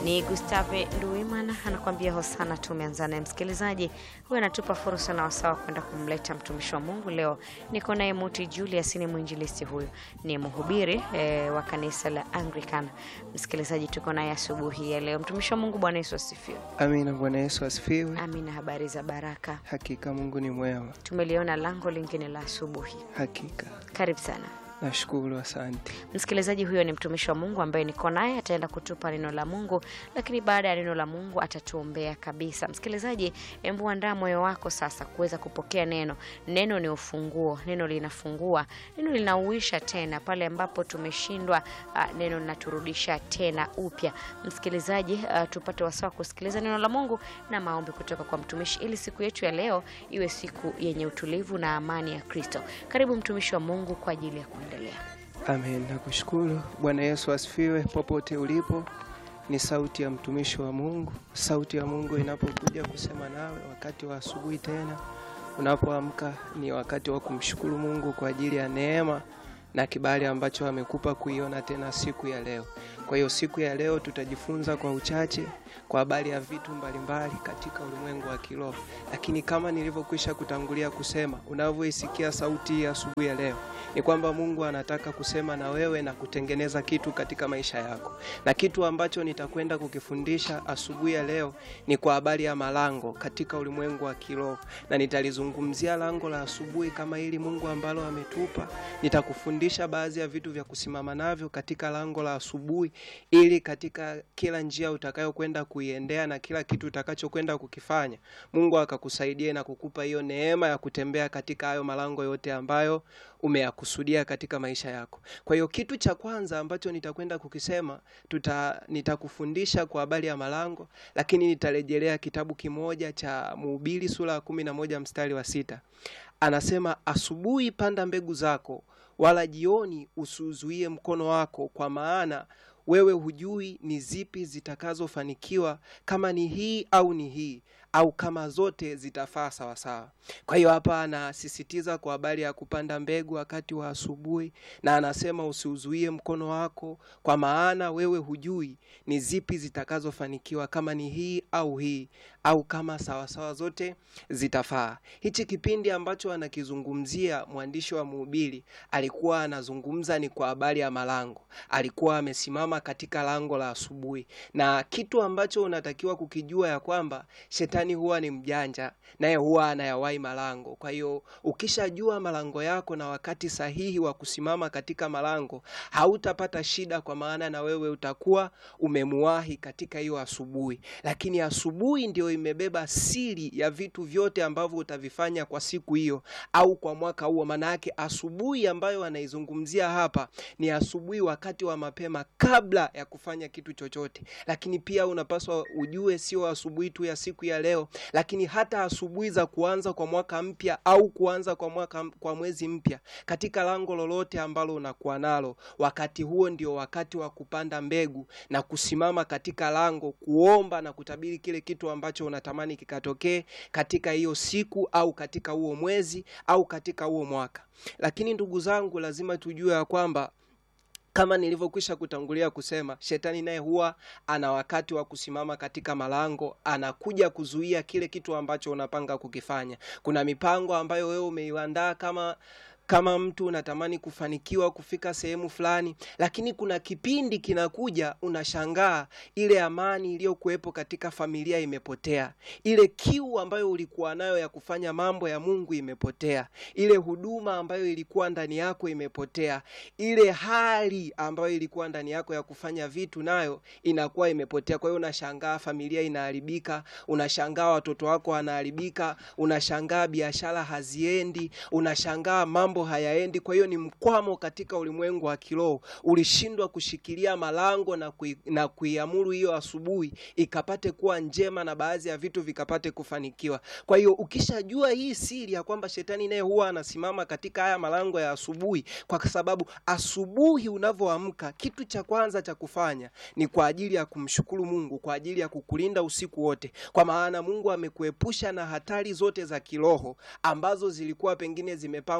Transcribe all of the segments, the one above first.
Ni Gustave Nduimana anakuambia hosana. Tumeanza naye msikilizaji huyu, anatupa fursa na wasawa kwenda kumleta mtumishi wa Mungu. Leo niko naye Muti Julius, ni mwinjilisti, huyu ni mhubiri e, wa kanisa la Anglican. Msikilizaji, tuko naye asubuhi ya leo. Mtumishi wa Mungu, Bwana Yesu asifiwe. Amina. Bwana Yesu asifiwe. Amina. Habari za baraka? Hakika Mungu ni mwema. Tumeliona lango lingine la asubuhi. Hakika Karibu sana nashukuru, asante. Msikilizaji, huyo ni mtumishi wa Mungu ambaye niko naye, ataenda kutupa neno la Mungu, lakini baada ya neno la Mungu atatuombea kabisa. Msikilizaji, embu andaa moyo wako sasa kuweza kupokea neno. Neno ni ufunguo, neno linafungua, neno linauisha tena pale ambapo tumeshindwa. Uh, neno linaturudisha tena upya. Msikilizaji, uh, tupate wasaa kusikiliza neno la Mungu na maombi kutoka kwa mtumishi, ili siku yetu ya leo iwe siku yenye utulivu na amani ya Kristo. Karibu mtumishi wa Mungu kwa ajili ya kuendelea. Amen, nakushukuru. Bwana Yesu asifiwe. Popote ulipo, ni sauti ya mtumishi wa Mungu. Sauti ya Mungu inapokuja kusema nawe wakati wa asubuhi, tena unapoamka, ni wakati wa kumshukuru Mungu kwa ajili ya neema na kibali ambacho amekupa kuiona tena siku ya leo. Kwa hiyo siku ya leo tutajifunza kwa uchache kwa habari ya vitu mbalimbali katika ulimwengu wa kiroho, lakini kama nilivyokwisha kutangulia kusema, unavyoisikia sauti hii asubuhi ya leo ni kwamba Mungu anataka kusema na wewe na kutengeneza kitu katika maisha yako, na kitu ambacho nitakwenda kukifundisha asubuhi ya leo ni kwa habari ya malango katika ulimwengu wa kiroho, na nitalizungumzia lango la asubuhi kama hili Mungu ambalo ametupa. Nitakufundisha baadhi ya vitu vya kusimama navyo katika lango la asubuhi, ili katika kila njia utakayokwenda kuiendea na kila kitu utakachokwenda kukifanya, Mungu akakusaidia na kukupa hiyo neema ya kutembea katika hayo malango yote ambayo umeyakusudia katika maisha yako. Kwa hiyo kitu cha kwanza ambacho nitakwenda kukisema tuta, nitakufundisha kwa habari ya malango, lakini nitarejelea kitabu kimoja cha Mhubiri sura ya kumi na moja mstari wa sita. Anasema, asubuhi panda mbegu zako, wala jioni usiuzuie mkono wako, kwa maana wewe hujui ni zipi zitakazofanikiwa, kama ni hii au ni hii au kama zote zitafaa sawasawa. Kwa hiyo hapa anasisitiza kwa habari ya kupanda mbegu wakati wa asubuhi, na anasema usiuzuie mkono wako, kwa maana wewe hujui ni zipi zitakazofanikiwa, kama ni hii au hii au kama sawasawa zote zitafaa. Hichi kipindi ambacho anakizungumzia mwandishi wa Mhubiri alikuwa anazungumza ni kwa habari ya malango. Alikuwa amesimama katika lango la asubuhi, na kitu ambacho unatakiwa kukijua ya kwamba shetani huwa ni mjanja, naye huwa anayawai malango. Kwa hiyo ukishajua malango yako na wakati sahihi wa kusimama katika malango, hautapata shida, kwa maana na wewe utakuwa umemuwahi katika hiyo asubuhi. Lakini asubuhi ndio imebeba siri ya vitu vyote ambavyo utavifanya kwa siku hiyo au kwa mwaka huo. Maana yake asubuhi ambayo anaizungumzia hapa ni asubuhi wakati wa mapema, kabla ya kufanya kitu chochote. Lakini pia unapaswa ujue, sio asubuhi tu ya siku ya leo, lakini hata asubuhi za kuanza kwa mwaka mpya au kuanza kwa mwaka kwa mwezi mpya, katika lango lolote ambalo unakuwa nalo, wakati huo ndio wakati wa kupanda mbegu na kusimama katika lango, kuomba na kutabiri kile kitu ambacho unatamani kikatokee katika hiyo siku au katika huo mwezi au katika huo mwaka. Lakini ndugu zangu, lazima tujue ya kwamba kama nilivyokwisha kutangulia kusema, shetani naye huwa ana wakati wa kusimama katika malango, anakuja kuzuia kile kitu ambacho unapanga kukifanya. Kuna mipango ambayo wewe umeiandaa kama kama mtu unatamani kufanikiwa kufika sehemu fulani, lakini kuna kipindi kinakuja, unashangaa ile amani iliyokuwepo katika familia imepotea, ile kiu ambayo ulikuwa nayo ya kufanya mambo ya Mungu imepotea, ile huduma ambayo ilikuwa ndani yako imepotea, ile hali ambayo ilikuwa ndani yako ya kufanya vitu nayo inakuwa imepotea. Kwa hiyo unashangaa familia inaharibika, unashangaa watoto wako wanaharibika, unashangaa biashara haziendi, unashangaa mambo hayaendi. Kwa hiyo ni mkwamo katika ulimwengu wa kiroho. Ulishindwa kushikilia malango na kui, na kuiamuru hiyo asubuhi ikapate kuwa njema na baadhi ya vitu vikapate kufanikiwa. Kwa hiyo ukishajua hii siri ya kwamba shetani naye huwa anasimama katika haya malango ya asubuhi, kwa sababu asubuhi unavyoamka, kitu cha kwanza cha kufanya ni kwa ajili ya kumshukuru Mungu, kwa ajili ya kukulinda usiku wote, kwa maana Mungu amekuepusha na hatari zote za kiroho ambazo zilikuwa pengine zimepangwa kwa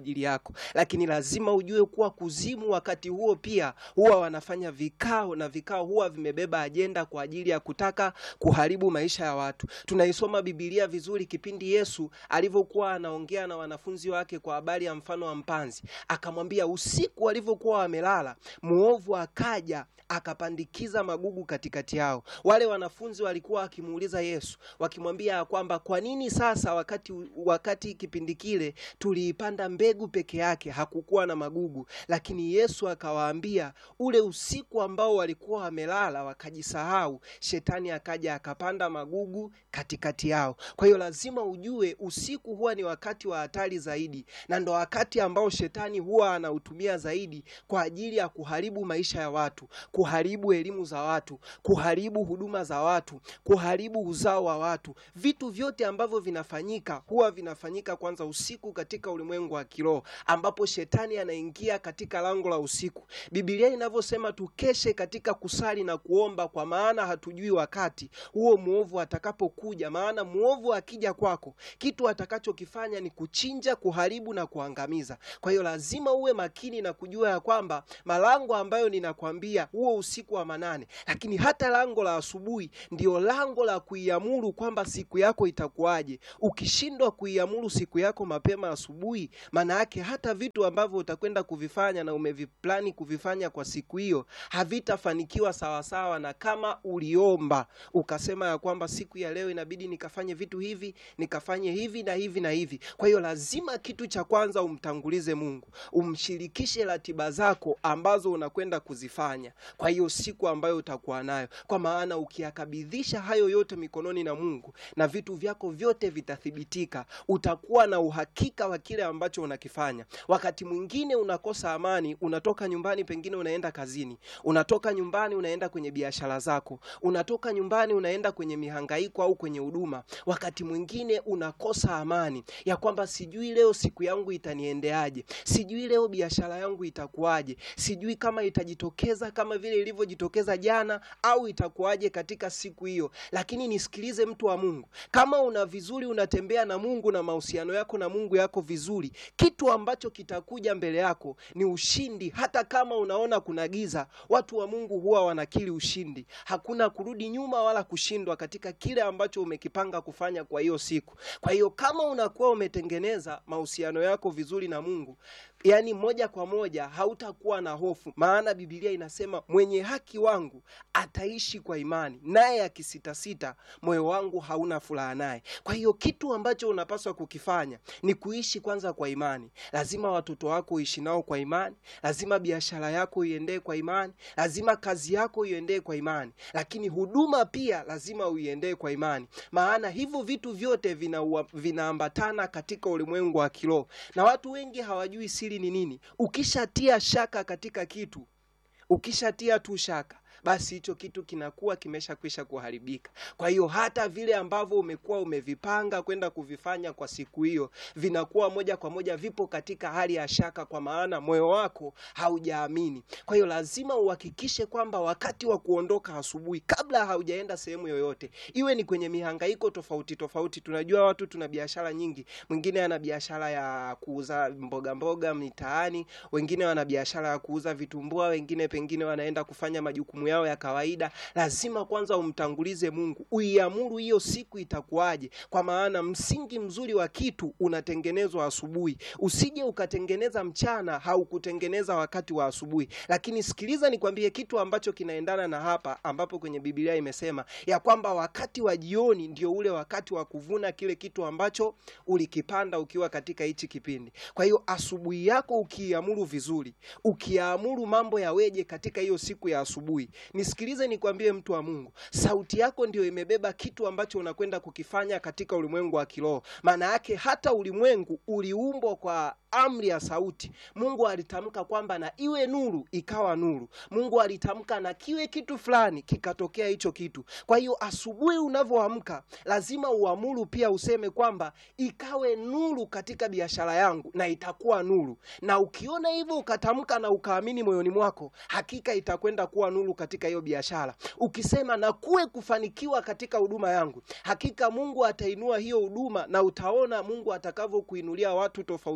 ajili yako, lakini lazima ujue kuwa kuzimu wakati huo pia huwa wanafanya vikao, na vikao huwa vimebeba ajenda kwa ajili ya kutaka kuharibu maisha ya watu. Tunaisoma Biblia vizuri kipindi Yesu alivyokuwa anaongea na wanafunzi wake kwa habari ya mfano wa mpanzi, akamwambia usiku walivyokuwa wamelala, muovu akaja akapandikiza magugu katikati yao. Wale wanafunzi walikuwa wakimuuliza Yesu wakimwambia ya kwamba kwa nini sasa wakati, wakati kipindi kile tuliipanda mbegu peke yake hakukuwa na magugu? Lakini Yesu akawaambia ule usiku ambao walikuwa wamelala wakajisahau, shetani akaja akapanda magugu katikati yao. Kwa hiyo lazima ujue usiku huwa ni wakati wa hatari zaidi, na ndo wakati ambao shetani huwa anautumia zaidi kwa ajili ya kuharibu maisha ya watu, kuharibu elimu za watu, kuharibu huduma za watu, kuharibu uzao wa watu. Vitu vyote ambavyo vinafanyika huwa vinafanyika kwanza usiku katika ulimwengu wa kiroho, ambapo shetani anaingia katika lango la usiku. Biblia inavyosema tukeshe katika kusali na kuomba, kwa maana hatujui wakati huo mwovu atakapokuja. Maana mwovu akija kwako, kitu atakachokifanya ni kuchinja, kuharibu na kuangamiza. Kwa hiyo lazima uwe makini na kujua ya kwamba malango ambayo ninakwambia huo usiku wa manane, lakini hata lango la asubuhi ndio lango la kuiamuru kwamba siku yako itakuwaje. Ukishindwa kuiamuru siku yako mapema asubuhi, maana yake hata vitu ambavyo utakwenda kuvifanya na umeviplani kuvifanya kwa siku hiyo havitafanikiwa sawasawa, na kama uliomba ukasema ya kwamba siku ya leo inabidi nikafanye vitu hivi nikafanye hivi na hivi na hivi. Kwa hiyo lazima kitu cha kwanza umtangulize Mungu, umshirikishe ratiba zako ambazo unakwenda kuzifanya kwa hiyo siku ambayo utakuwa nayo, kwa maana ukiyakabidhisha hayo yote mikononi na Mungu na vitu vyako vyote vitathibitika. Utakuwa na uhakika wa kile ambacho unakifanya. Wakati mwingine unakosa amani, unatoka nyumbani, pengine unaenda kazini, unatoka nyumbani unaenda kwenye biashara zako, unatoka nyumbani unaenda kwenye mihangaiko au kwenye huduma. Wakati mwingine unakosa amani ya kwamba sijui leo siku yangu itaniendeaje, sijui leo biashara yangu itakuwaje, sijui kama itajitokeza kama vile ilivyojitokeza jana au itakuwaje katika siku hiyo. Lakini nisikilize, mtu wa Mungu, kama una vizuri, unatembea na Mungu na mahusiano yako na Mungu yako vizuri, kitu ambacho kitakuja mbele yako ni ushindi. Hata kama unaona kuna giza, watu wa Mungu huwa wanakiri ushindi. Hakuna kurudi nyuma wala kushindwa katika kile ambacho umekipanga kufanya kwa hiyo siku. Kwa hiyo kama unakuwa umetengeneza mahusiano yako vizuri na Mungu, yaani moja kwa moja hautakuwa na hofu, maana Biblia inasema mwenye haki wangu ataishi kwa imani, naye akisitasita, moyo wangu hauna furaha naye. Kwa hiyo kitu ambacho unapaswa kukifanya ni kuishi kwanza kwa imani. Lazima watoto wako uishi nao kwa imani, lazima biashara yako iendee kwa imani, lazima kazi yako iendee kwa imani, lakini huduma pia lazima uiendee kwa imani, maana hivyo vitu vyote vina vinaambatana katika ulimwengu wa kiroho, na watu wengi hawajui siri ni nini. Ukishatia shaka katika kitu, ukishatia tu shaka basi hicho kitu kinakuwa kimeshakwisha kuharibika. Kwa hiyo hata vile ambavyo umekuwa umevipanga kwenda kuvifanya kwa siku hiyo vinakuwa moja kwa moja vipo katika hali ya shaka, kwa maana moyo wako haujaamini. Kwa hiyo lazima uhakikishe kwamba wakati wa kuondoka asubuhi, kabla haujaenda sehemu yoyote, iwe ni kwenye mihangaiko tofauti tofauti. Tunajua watu tuna biashara nyingi, mwingine ana biashara ya kuuza mboga mboga mitaani, wengine wana biashara ya kuuza vitumbua, wengine pengine wanaenda kufanya majukumu yao ya kawaida. Lazima kwanza umtangulize Mungu, uiamuru hiyo siku itakuwaje, kwa maana msingi mzuri wa kitu unatengenezwa asubuhi. Usije ukatengeneza mchana, haukutengeneza wakati wa asubuhi. Lakini sikiliza, nikwambie kitu ambacho kinaendana na hapa, ambapo kwenye Biblia imesema ya kwamba wakati wa jioni ndio ule wakati wa kuvuna kile kitu ambacho ulikipanda ukiwa katika hichi kipindi. Kwa hiyo asubuhi yako ukiamuru vizuri, ukiamuru mambo yaweje katika hiyo siku ya asubuhi Nisikilize nikwambie, mtu wa Mungu, sauti yako ndio imebeba kitu ambacho unakwenda kukifanya katika ulimwengu wa kiroho. Maana yake hata ulimwengu uliumbwa kwa amri ya sauti. Mungu alitamka kwamba na iwe nuru, ikawa nuru. Mungu alitamka na kiwe kitu fulani, kikatokea hicho kitu. Kwa hiyo asubuhi unavyoamka, lazima uamuru pia, useme kwamba ikawe nuru katika biashara yangu, na itakuwa nuru. Na ukiona hivyo ukatamka na ukaamini moyoni mwako, hakika itakwenda kuwa nuru katika hiyo biashara. Ukisema na kuwe kufanikiwa katika huduma yangu, hakika Mungu atainua hiyo huduma, na utaona Mungu atakavyokuinulia watu tofauti tofauti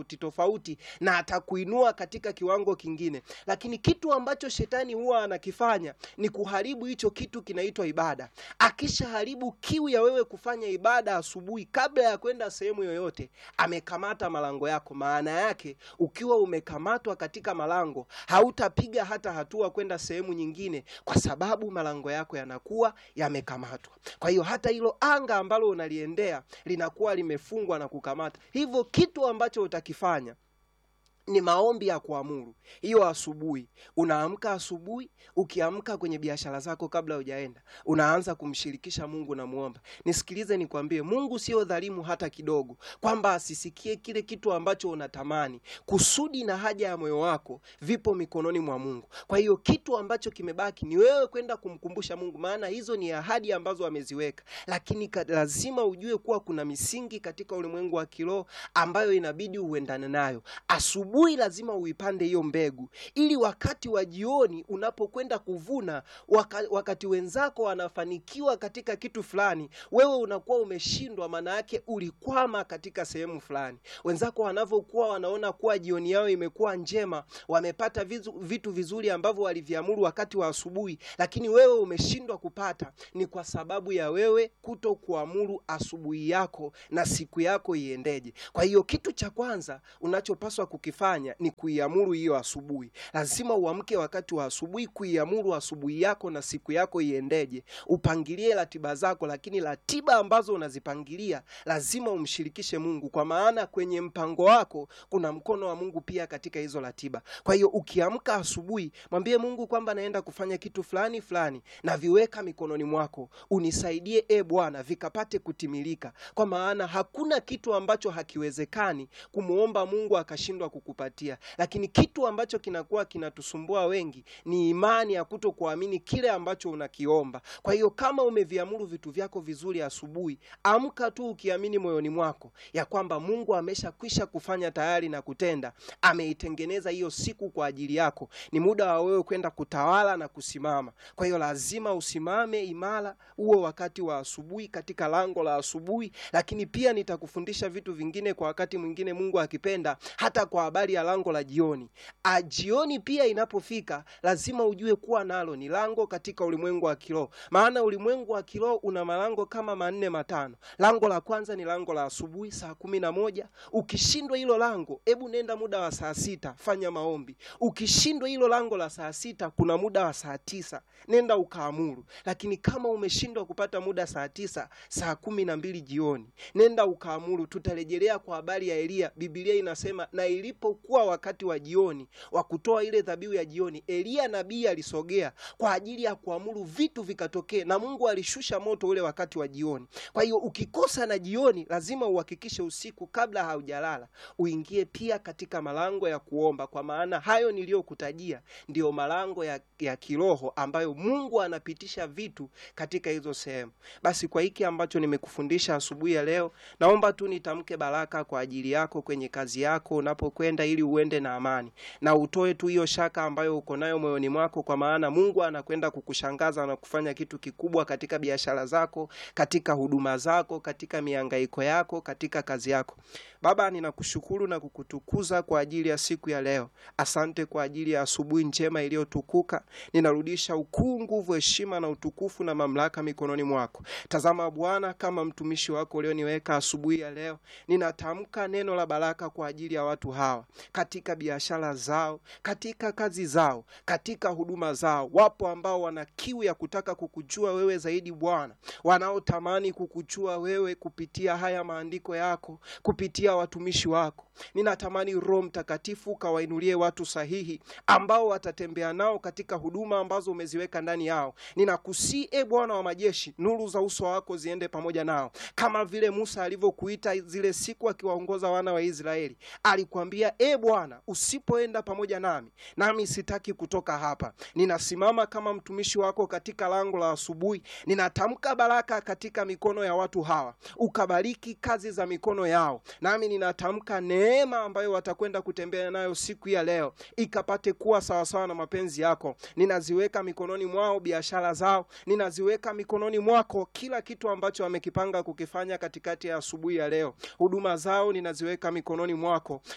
tofauti na atakuinua katika kiwango kingine. Lakini kitu ambacho shetani huwa anakifanya ni kuharibu hicho kitu kinaitwa ibada. Akishaharibu kiu ya wewe kufanya ibada asubuhi, kabla ya kwenda sehemu yoyote, amekamata malango yako. Maana yake ukiwa umekamatwa katika malango, hautapiga hata hatua kwenda sehemu nyingine, kwa sababu malango yako yanakuwa yamekamatwa. Kwa hiyo hata hilo anga ambalo unaliendea linakuwa limefungwa na kukamata. Hivyo kitu ambacho utakifanya ni maombi ya kuamuru. Hiyo asubuhi unaamka, asubuhi ukiamka kwenye biashara zako, kabla hujaenda unaanza kumshirikisha Mungu na muomba. Nisikilize nikwambie, Mungu sio dhalimu hata kidogo, kwamba asisikie kile kitu ambacho unatamani. Kusudi na haja ya moyo wako vipo mikononi mwa Mungu. Kwa hiyo kitu ambacho kimebaki ni wewe kwenda kumkumbusha Mungu, maana hizo ni ahadi ambazo ameziweka, lakini ka, lazima ujue kuwa kuna misingi katika ulimwengu wa kiroho ambayo inabidi uendane nayo asubuhi asubuhi lazima uipande hiyo mbegu, ili wakati wa jioni unapokwenda kuvuna, waka, wakati wenzako wanafanikiwa katika kitu fulani, wewe unakuwa umeshindwa. Maana yake ulikwama katika sehemu fulani. Wenzako wanavyokuwa wanaona kuwa jioni yao imekuwa njema, wamepata vizu, vitu vizuri ambavyo waliviamuru wakati wa asubuhi, lakini wewe umeshindwa kupata, ni kwa sababu ya wewe kuto kuamuru asubuhi yako na siku yako iendeje. Kwa hiyo kitu cha kwanza unachopaswa kukifanya ni kuiamuru hiyo asubuhi. Lazima uamke wakati wa asubuhi kuiamuru asubuhi yako na siku yako iendeje. Upangilie ratiba zako, lakini ratiba ambazo unazipangilia lazima umshirikishe Mungu, kwa maana kwenye mpango wako kuna mkono wa Mungu pia katika hizo ratiba. Kwa hiyo ukiamka asubuhi, mwambie Mungu kwamba naenda kufanya kitu fulani fulani, na viweka mikononi mwako, unisaidie e Bwana, vikapate kutimilika, kwa maana hakuna kitu ambacho hakiwezekani kumwomba Mungu akashindwa kukupatia. Lakini kitu ambacho kinakuwa kinatusumbua wengi ni imani ya kuto kuamini kile ambacho unakiomba. Kwa hiyo kama umeviamuru vitu vyako vizuri asubuhi, amka tu ukiamini moyoni mwako ya kwamba Mungu ameshakwisha kufanya tayari na kutenda, ameitengeneza hiyo siku kwa ajili yako. Ni muda wa wewe kwenda kutawala na kusimama. Kwa hiyo lazima usimame imara huo wakati wa asubuhi, katika lango la asubuhi. Lakini pia nitakufundisha vitu vingine kwa wakati mwingine, Mungu akipenda, hata kwa habari ya lango la jioni. A, jioni pia inapofika lazima ujue kuwa nalo ni lango katika ulimwengu wa kiroho, maana ulimwengu wa kiroho una malango kama manne matano. Lango la kwanza ni lango la asubuhi saa kumi na moja. Ukishindwa hilo lango, hebu nenda muda wa saa sita, fanya maombi. Ukishindwa hilo lango la saa sita, kuna muda wa saa tisa, nenda ukaamuru. Lakini kama umeshindwa kupata muda saa tisa, saa kumi na mbili jioni, nenda ukaamuru. Tutarejelea kwa habari ya Eliya. Biblia inasema na ilipokuwa wakati wa jioni wa kutoa ile dhabihu ya jioni, Eliya nabii alisogea kwa ajili ya kuamuru vitu vikatokee, na Mungu alishusha moto ule wakati wa jioni. Kwa hiyo ukikosa na jioni, lazima uhakikishe usiku kabla haujalala uingie pia katika malango ya kuomba, kwa maana hayo niliyokutajia ndiyo malango ya, ya kiroho ambayo Mungu anapitisha vitu katika hizo sehemu. Basi kwa hiki ambacho nimekufundisha asubuhi ya leo, naomba tu nitamke baraka kwa ajili yako kwenye kazi yako unapokwenda, ili uende na amani na utoe tu hiyo shaka ambayo uko nayo moyoni mwako, kwa maana Mungu anakwenda kukushangaza na kufanya kitu kikubwa katika biashara zako, katika huduma zako, katika mihangaiko yako, katika kazi yako. Baba, ninakushukuru na kukutukuza kwa ajili ya siku ya leo. Asante kwa ajili ya asubuhi njema iliyotukuka. Ninarudisha ukuu, nguvu, heshima na utukufu na mamlaka mikononi mwako. Tazama Bwana, kama mtumishi wako ulioniweka asubuhi ya leo, ninatamka neno la baraka kwa ajili ya watu hawa katika biashara zao, katika kazi zao, katika huduma zao. Wapo ambao wana kiu ya kutaka kukujua wewe zaidi Bwana, wanaotamani kukujua wewe kupitia haya maandiko yako, kupitia watumishi wako. Ninatamani Roho Mtakatifu ukawainulie watu sahihi ambao watatembea nao katika huduma ambazo umeziweka ndani yao. Ninakusii e Bwana wa majeshi, nuru za uso wako ziende pamoja nao, kama vile Musa alivyokuita zile siku akiwaongoza wana wa Israeli. Alikwambia, e Bwana, usipoenda pamoja nami, nami sitaki kutoka hapa. Ninasimama kama mtumishi wako katika lango la asubuhi, ninatamka baraka katika mikono ya watu hawa, ukabariki kazi za mikono yao, nami ninatamka neema ambayo watakwenda kutembea nayo siku ya leo ikapate kuwa sawasawa na mapenzi yako. Ninaziweka mikononi mwao biashara zao, ninaziweka mikononi mwako kila kitu ambacho wamekipanga kukifanya katikati ya asubuhi ya leo. Huduma zao ninaziweka mikononi mwako, nina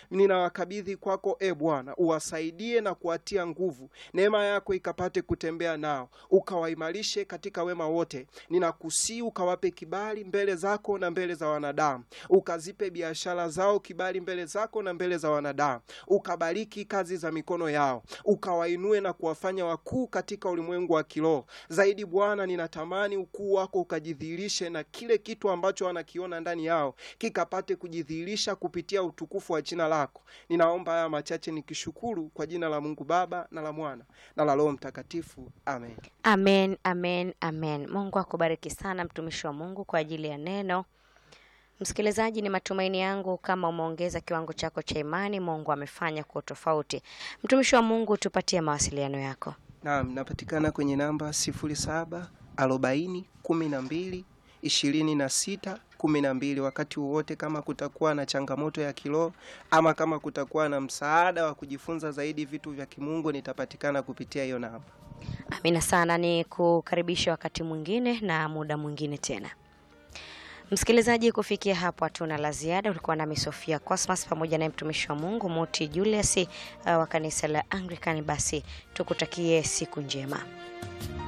ninawakabidhi kwako e Bwana, uwasaidie na kuwatia nguvu, neema yako ikapate kutembea nao, ukawaimarishe katika wema wote. Ninakusii ukawape kibali mbele zako na mbele za wanadamu, ukazipe biashara zao kibali mbele zako na mbele za wanadamu, ukabariki kazi za mikono yao, ukawainue na kuwafanya wakuu katika ulimwengu wa kiroho zaidi. Bwana, ninatamani ukuu wako ukajidhihirishe na kile kitu ambacho wanakiona ndani yao kikapate kujidhihirisha kupitia utukufu wa jina lako. Ninaomba haya machache nikishukuru kwa jina la Mungu Baba na la Mwana na la Roho Mtakatifu, amen. Amen, amen, amen. Mungu akubariki sana mtumishi wa Mungu kwa ajili ya neno. Msikilizaji, ni matumaini yangu kama umeongeza kiwango chako cha imani, Mungu amefanya kwa tofauti. Mtumishi wa Mungu, tupatie mawasiliano yako. Naam, napatikana kwenye namba sifuri saba arobaini kumi na mbili ishirini na sita kumi na mbili. Wakati wowote kama kutakuwa na changamoto ya kiroho ama kama kutakuwa na msaada wa kujifunza zaidi vitu vya kimungu, nitapatikana kupitia hiyo namba. Amina sana, ni kukaribisha wakati mwingine na muda mwingine tena. Msikilizaji, kufikia hapo hatuna la ziada. Ulikuwa nami Sofia Cosmas pamoja naye mtumishi wa Mungu Moti Julius uh, wa kanisa la Anglican. Basi tukutakie siku njema.